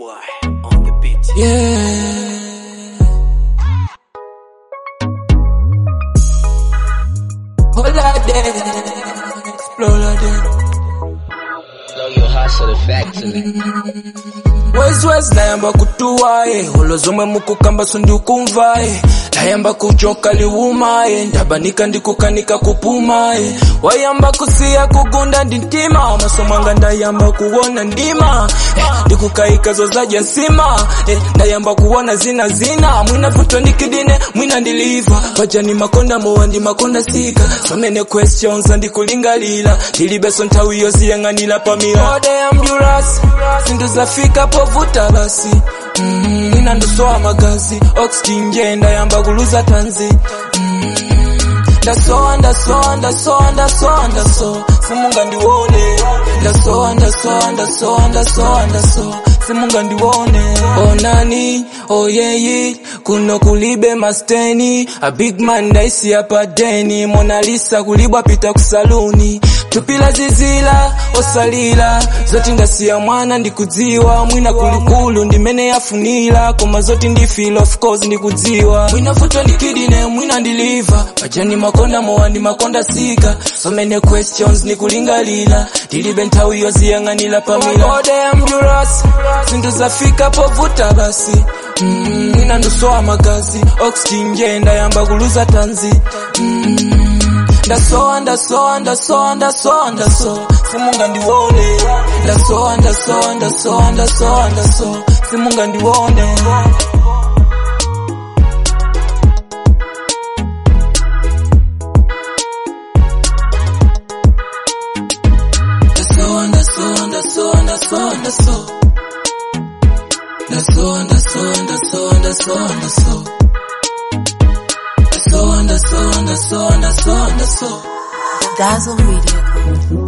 boy on the beat. Yeah. Holiday, explore day. Know your hustle the factory. Wezi wezi nayamba kutuwaye olozomwe mukukamba sundikumvaye nayamba kuchoka liwumaye ndabanika ndikukanika kupumaye wayamba kusiya kugunda ndi mtima maso mwanga ndayamba kuwona ndima eh, ndikukayika zozaja nsima eh, ndayamba kuwona zina zina mwina vuto ndikidine mwina ndiliva pajani makonda mowa ndi makonda sika so many questions andikulingalira ndilibeso nthawi yoziyang'anira pamira ode ambulance zinthu zafika povuta basi mm, mwina ndosowa magazi oxygen nje ndayamba kuluza tanzi mm, ndasowa ndasowa ndasowa ndasowa ndasowa simunga ndiwone ndasowa ndasowa ndasowa ndasowa ndasowa simunga ndiwone onani oyeyi kuno kulibe masteni a big man ndaisi apa deni monalisa kulibwa pita kusaluni tupila zizila osalila zoti ndasiya mwana ndikudziwa mwina kulikulu ndimene yafunira koma zoti ndifeel of course ndikudziwa mwina vuto ndikidine mwina ndiliva pajani makonda mowa ndi makonda sika so many questions ndikulingalira ndilibe nthawi yoziyang'anira pamira ode ambulance zinthu zafika povuta basi mm, mwina ndosowa magazi oxygen nje ndayamba kuluza tanzi mm, ndasowa ndasowa ndasowa ndasowa ndasowa simunga ndiwone ndasowa ndasowa ndasowa ndasowa ndasowa simunga ndiwone ndasowa ndasowa ndasowa ndasowa ndasowa ndasowa ndasowa ndasowa ndasowa ndasowa ndasowa ndasowa ndasowa ndasowa ndasowa Dazzle Media Group.